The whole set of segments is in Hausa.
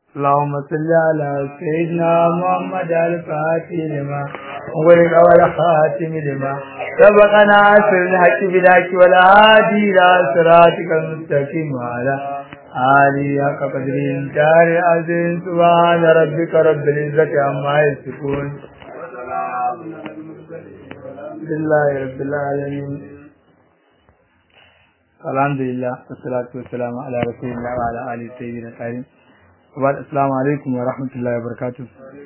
اللهم صل على سيدنا محمد الفاتح لما وغير والخاتم لما سبقنا في الحق بلاك والهادي إلى صراطك المستقيم وعلى آله حق قدر دار العظيم سبحان ربك رب العزة عما يصفون لله رب العالمين الحمد لله والصلاة والسلام على رسول الله وعلى آله الطيبين الطاهرين وبعد السلام عليكم ورحمة الله وبركاته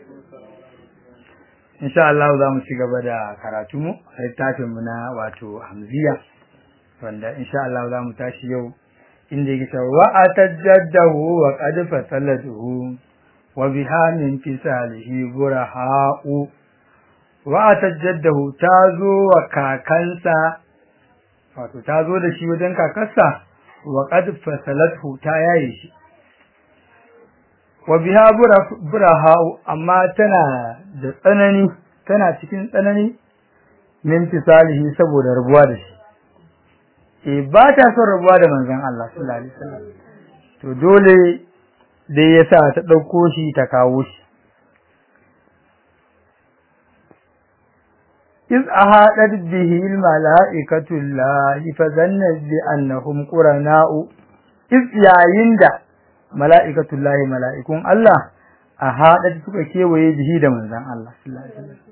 insha Allah za mu ci gaba da karatu mu a littafin mu na wato Hamziya wanda insha Allah za mu tashi yau inda yake cewa wa atajaddahu wa qad fasalatuhu wa biha min fisalihi buraha'u wa atajaddahu tazo wa kakansa wato tazo da shi wajen kakarsa wa qad fasalatuhu ta yaye shi wa biha buraha'u amma tana da tsanani tana cikin tsanani min fisalihi saboda rabuwa da shi eh ba ta son rabuwa da manzon Allah sallallahu alaihi wasallam to dole dai yasa ta dauko shi ta kawo shi iz ahadat bihi almalaikatu llahi fa zanna bi annahum qurana'u iz yayin da mala'ikatu llahi mala'ikun Allah ahadat suka kewaye bihi da manzon Allah sallallahu alaihi wasallam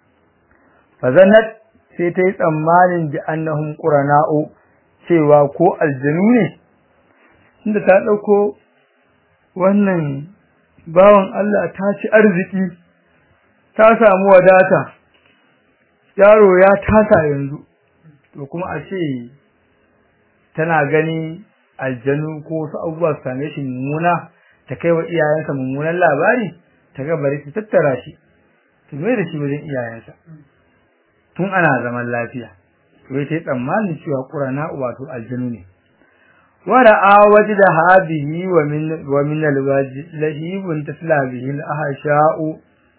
fa zannat sai ta yi tsammanin bi annahum qurana'u cewa ko aljanu ne inda ta dauko wannan bawan Allah ta ci arziki ta samu wadata yaro ya tasa yanzu to kuma a ce tana gani aljanu ko wasu abubuwa su same shi mummuna ta kai wa iyayensa mummunan labari ta ga bari ta tattara shi ta mai da shi wajen iyayensa tun ana zaman lafiya wai ta yi tsammanin cewa ƙurana wato aljanu ne wara'a wajda habihi wa min wa min alwaji lahibun tasla bihi al-ahsha'u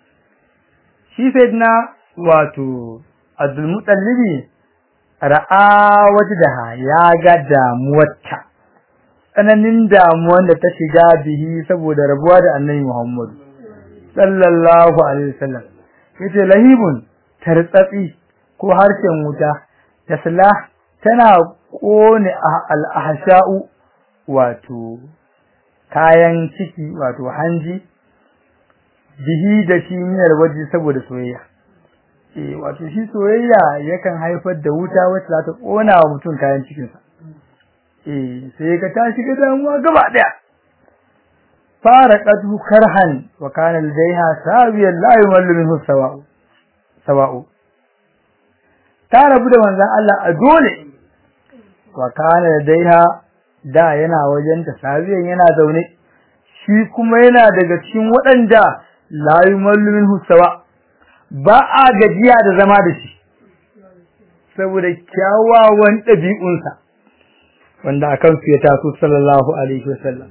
shi sayyidina wato Abdul Mutallibi ra'a wajdaha ya ga damuwarta tsananin damuwar da ta shiga bihi saboda rabuwa da Annabi Muhammad sallallahu alaihi wasallam yace lahibun tartsatsi ko harshen wuta tasla tana kone al-ahsha'u wato kayan ciki wato hanji bihi da shi miyar waje saboda soyayya eh wato shi soyayya yakan haifar da wuta wacce za ta kona wa mutum kayan cikin sa eh sai ka tashi ga damuwa gaba daya fara qadu karhan wa kana ladaiha sawiyan la yumallu minhu sawa'u sawa'u ta rabu da manzon Allah a dole wa kana ladaiha da yana wajen ta sawiyan yana zaune shi kuma yana daga cikin waɗanda la yumallu minhu sawa ba a gajiya da zama da shi saboda kyawawan ɗabi'unsa wanda akan su ya taso sallallahu alaihi wasallam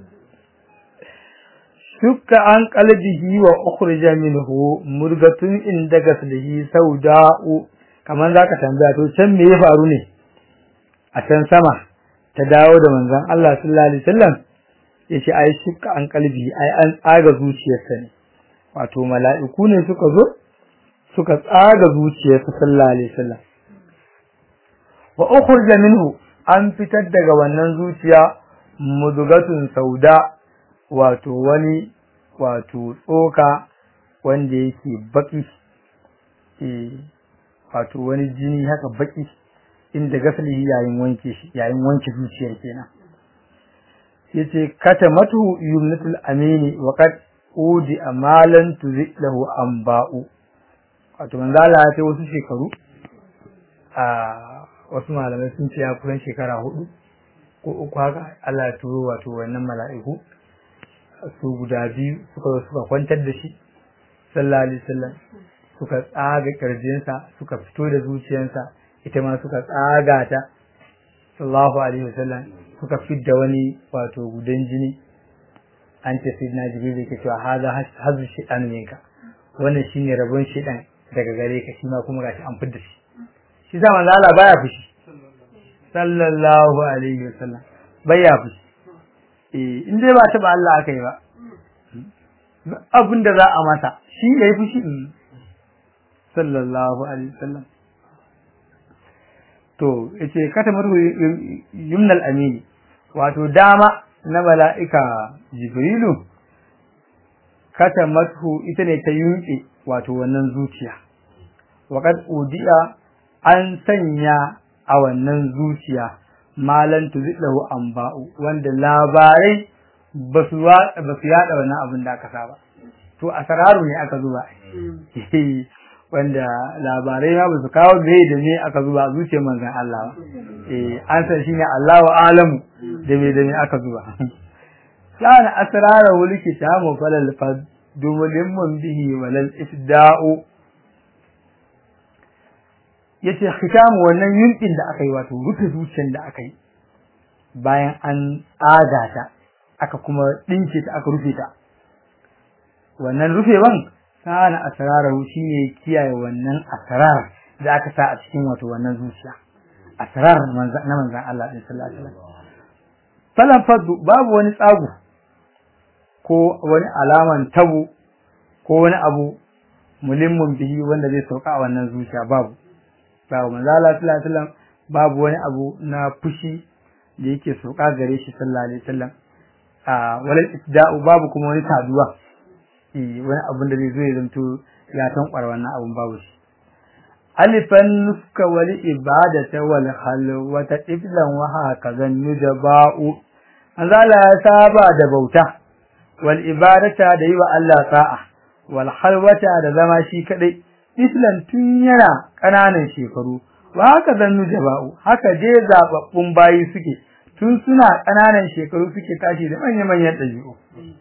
shukka an qalbihi wa ukhrija minhu murgatun inda gaslihi sauda'u kaman zaka tambaya to can me ya faru ne a can sama ta dawo da manzon Allah sallallahu alaihi wasallam yace ai shukka an qalbi ai an tsaga zuciyarsa ne wato mala'iku ne suka zo suka tsaga zuciyarsa sallallahu alaihi wasallam wa ukhrija minhu an fitar daga wannan zuciya mudgatun sauda wato wani wato tsoka wanda yake baki eh wato wani jini haka baki inda gaslihi yayin wanke shi yayin wanke zuciyar kenan yace katamatu yumnatul amini wa qad udi amalan tuzilahu amba'u wato manzala ya ce wasu shekaru a wasu malamai sun ce ya kusan shekara hudu ko uku haka Allah ya turo wato wannan mala'iku su guda biyu suka zo suka kwantar da shi sallallahu alaihi wasallam suka tsaga kirjinsa suka fito da zuciyarsa ita ma suka tsaga ta sallallahu alaihi wasallam suka fidda wani wato gudan jini an ce sai na jibril yake cewa haza hazu shaytan minka wannan shine rabon shaytan daga gare ka shi ma kuma gashi an fidda shi shi sa manzo Allah baya fushi sallallahu alaihi wasallam baya fushi eh in dai ba taba Allah aka yi ba abin da za a masa shi ya yi fushi sallallahu alaihi wasallam to yace katamar yumnal amini wato dama na mala'ika jibrilu katamathu ita ne ta yunke wato wannan zuciya waqad udiya an sanya a wannan zuciya malan tuzillahu anba'u wanda labarai ba su yada wannan abin da aka saba to asararu ne aka zuba wanda labarai ma ba su kawo gai da ne aka zuba zuciyar manzon Allah ba eh an san shine Allahu alamu da me da me aka zuba kana asrara wal kitabu falal fad dumulin mun bihi walal ifda'u yace khitamu wannan yunkin da aka yi wato rufe zuciyar da aka yi bayan an tsaga ta aka kuma dinke ta aka rufe ta wannan rufewan kana asraru shine kiyaye wannan asrar da aka sa a cikin wato wannan zuciya asrar na manzon Allah sallallahu alaihi wasallam falan faddu babu wani tsago ko wani alaman tabu ko wani abu mulimmun bihi wanda zai sauka a wannan zuciya babu babu manzo Allah sallallahu alaihi wasallam babu wani abu na fushi da yake sauka gare shi sallallahu alaihi wasallam a walal isda'u babu kuma wani taduwa eh wani abun da zai zo ya zanto ya tankwar wannan abun babu shi alifan nuska wal ibadata wal khalwata iblan wa hakazan nujaba'u manzo Allah ya saba da bauta wal ibadata da yi wa Allah sa'a wal khalwata da zama shi kadai islan tun yana ƙananan shekaru wa haka zannu jaba'u haka je zababbun bayi suke tun suna ƙananan shekaru suke tashi da manyan manyan ɗabi'u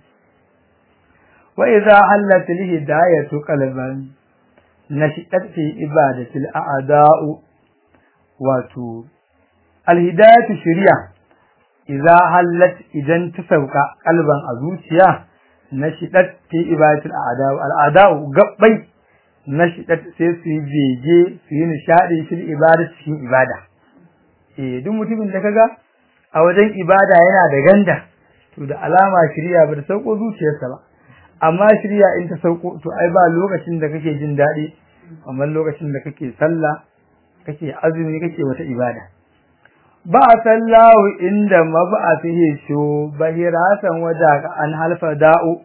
wa idza hallat hidayatu qalban nashidat fi ibadatil a'da'u wato alhidayatu shari'a idza hallat idan ta sauka kalban a zuciya nashidat fi ibadatil a'da'u al'ada'u gabbai nashidat sai su yi bege su yi nishadi fil ibada cikin ibada eh duk mutumin da kaga a wajen ibada yana da ganda to da alama shirya ba da sauko zuciyarsa ba amma shirya in ta sauko to ai ba lokacin da kake jin daɗi amma lokacin da kake sallah kake azumi kake wata ibada ba sallahu inda mab'athihi shu bahiratan waja an halfa da'u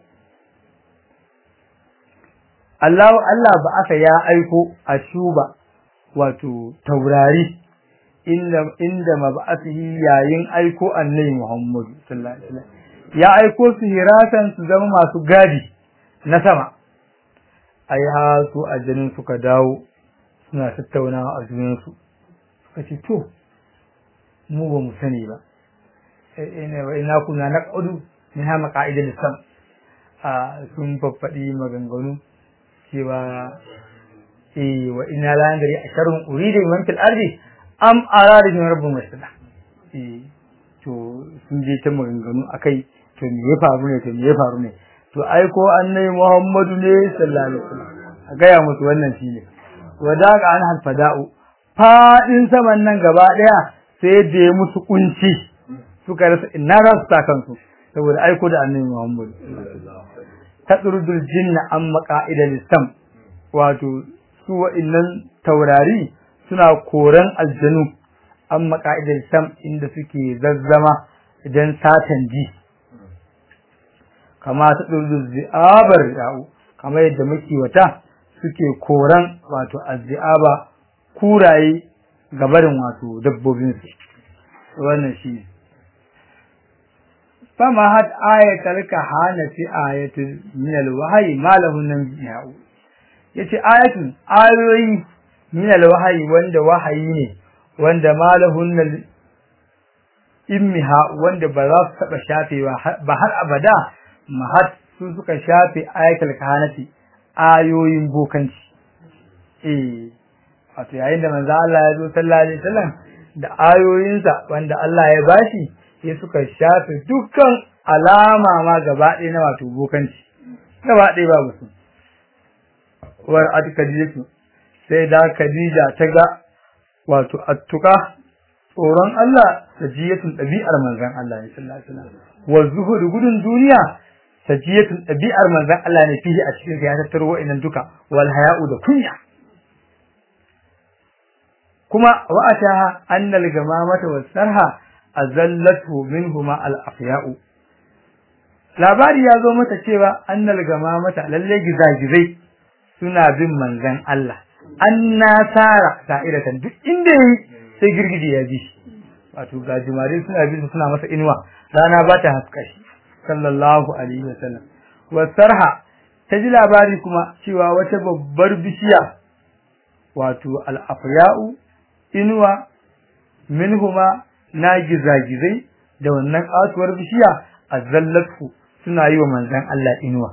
Allah Allah ba aka ya aiko a shuba wato taurari inda inda mab'athihi yayin aiko annabi Muhammad sallallahu alaihi wasallam ya aiko su hiratan su zama masu gadi na sama ai ha su ajanin suka dawo suna tattaunawa a junan su suka ce to mu ba mu sani ba ina wa ina kuna naqadu min ha maqaidil sam a sun faffadi maganganu cewa eh wa inna la yandari asharun uridu man fil ardi am arada min rabbul masjid eh to sun je ta maganganu akai to me ya faru ne to me ya faru ne to ai ko annabi Muhammadu ne sallallahu alaihi wasallam a gaya musu wannan shine wadaga an halfada'u fadin saman nan gaba daya sai da ya musu kunci suka rasa ina za su ta kansu saboda aiko da annabi Muhammadu tadrudul jinna an maqa'idal islam wato su wa'annan taurari suna koran aljanu an maqa'idal islam inda suke zazzama idan satan ji kama ta ɗurdu zi'abar ya'u kama yadda wata suke koran wato azzi'aba kuraye gabarin wato dabbobinsu wannan shi ne fama had ayatar ka hana fi ayatul min alwahyi ma lahu nan ya'u yace ayatun ayoyi min alwahyi wanda wahayi ne wanda ma lahu nan immiha wanda ba za su taba shafewa ba har abada mahat su suka shafe ayatul kahanati ayoyin bokanci eh wato yayin da manzo Allah ya zo sallallahu alaihi wasallam da ayoyinsa wanda Allah ya bashi sai suka shafe dukkan alama ma gaba ɗaya na wato bokanci gaba ɗaya babu su war adkadiyatu sai da Khadija ta ga wato attuka tsoron Allah da jiyatun ɗabi'ar manzon Allah sallallahu alaihi wasallam wa zuhud gudun duniya sajiyatun ɗabi'ar manzon Allah ne fihi a cikin ya tattaro wa'annan duka wal haya'u da kunya kuma wa ataha annal gamamata was sarha azallatu minhuma al afya'u labari ya zo mata cewa annal gamamata lalle gizagizai suna bin manzon Allah anna tara sa'iratan duk inda yi sai girgije ya bi wato gajimare suna bin suna masa inuwa rana ba ta haska shi sallallahu alaihi wasallam wasarha ta ji labari kuma cewa wata babbar bishiya wato al-afya'u inuwa minhuma na gizagizai da wannan kasuwar bishiya azallatu suna yi wa manzon Allah inuwa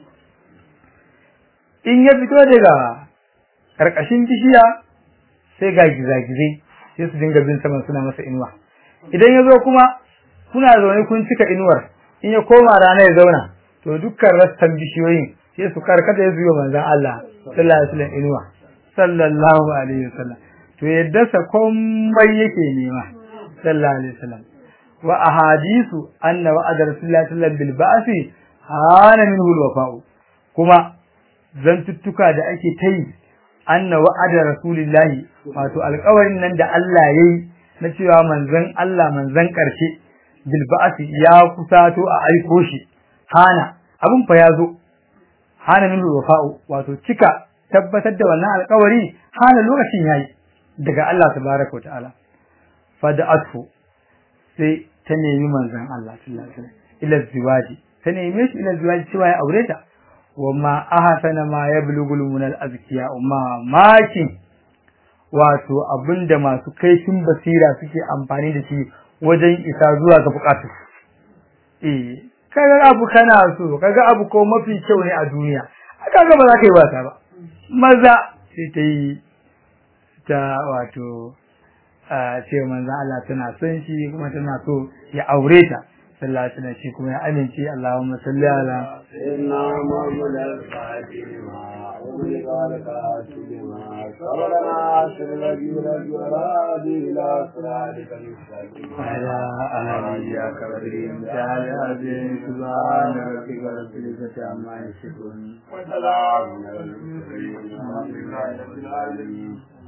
in ya fito daga karkashin bishiya sai ga gizagizai sai su dinga bin saman suna masa inuwa idan ya zo kuma kuna zaune kun cika inuwar in ya koma rana ya zauna to dukkan rassan bishiyoyin sai su karkata ya zuwa manzon Allah sallallahu alaihi wasallam inuwa sallallahu alaihi wasallam to yadda sa komai yake nema sallallahu alaihi wasallam wa ahadisu anna wa'ada rasulullahi sallallahu alaihi wasallam bil ba'si hana minhu al wafa'u kuma zantuttuka da ake ta yi anna wa'ada rasulillahi wato alƙawarin nan da Allah yayi na cewa manzon Allah manzon ƙarshe bil ba'si ya kusato a aiko shi hana abun fa ya zo hana min wafa'u wato cika tabbatar da wannan alƙawari hana lokacin yayi daga Allah tabaraka ta'ala fada'atu sai ta nemi manzon Allah sallallahu alaihi wasallam ila ziwaji ta neme shi ila ziwaji cewa ya aure ta wama ahsana ma yablugul munal azkiya ma makin wato abinda masu kaifin basira suke amfani da shi wajen isa zuwa ga bukatu eh kaga abu kana so kaga abu ko mafi kyau ne a duniya kaga ba za ka yi wasa ba maza sai ta yi ta wato a ce manzo Allah tana son shi kuma tana so ya aure ta sallallahu alaihi wasallam shi kuma ya amince Allahumma salli ala inna muhammad al-fatima أغلق لك بما صبرنا عشر الذين جراد إلى صراطك المستقيم على آله كبرهم تعالى عظيم سبحان ربك رب العزة عما يصفون وسلام على المرسلين والحمد لله رب العالمين